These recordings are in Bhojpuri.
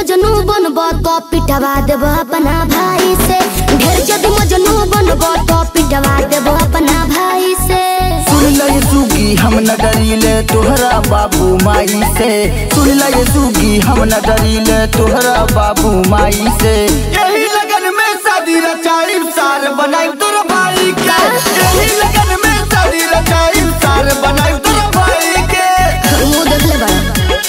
मजनू बनब तो पिटवा देब अपना भाई से ढेर जदि मजनू बनब तो पिटवा देब अपना भाई से सुन ल ये सुगी हम न डरीले तोहरा बाबू माई से सुन ल ये सुगी हम न डरीले तोहरा बाबू माई से यही लगन में शादी रचाई सार बनाई तोर भाई के यही लगन में शादी रचाई सार बनाई तोर भाई के मुंह देख ले बड़ा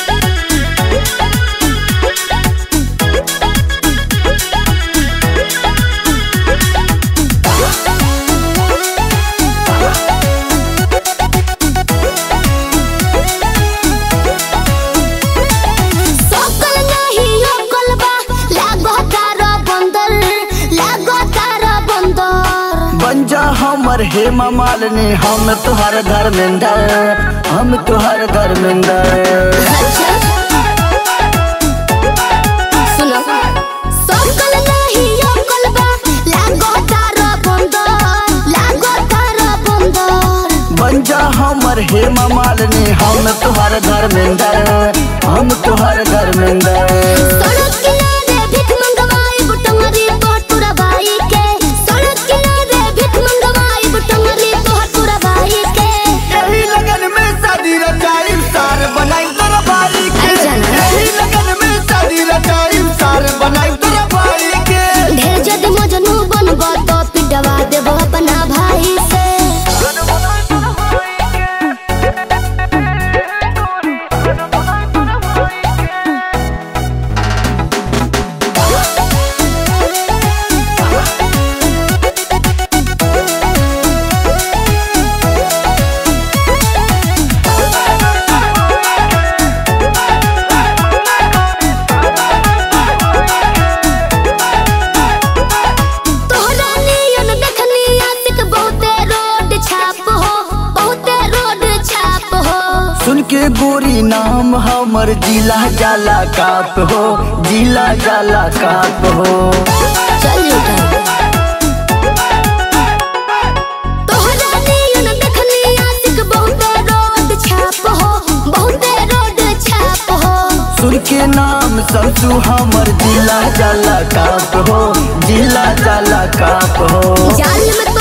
सकल नहीं ओकल बा लागो तारा बंदर लागो तारा बंदर बन जा हमर हे मालिनी हम तुहार धर्मेंद्र हम तुहार धर्मेंद्र सुनो सकल नहीं ओकल बा लागो तारा बंदर लागो तारा बंदर बन जा हमर हे मालिनी हम तुहार धर्मेंद्र हम तुहार धर्मेंद्र सड़क किनारे भीख मंगवाई बुटंगरी तोहर बाई के सड़क किनारे भीख मंगवाई बुटंगरी तोहर बाई के यही लगन में शादी रचाई सार बनाई तोर भाई के अरे जाना। यही लगन में शादी रचाई सार बनाई तोर भाई के ढेर जद मजनू बनब तो पिटवा देब अपना भाई से तोहरा नियन देखनी आशिक बहुते रोड छाप हो बहुते रोड छाप हो सुन के गोरी नाम हमर जिला जाला काप हो जिला जाला काप हो चल उठा तोहरा नियन देखनी आशिक बहुते रोड छाप हो बहुते रोड छाप हो सुन के नाम सबसु हमर जिला जाला काप हो जिला जाला काप हो जाल में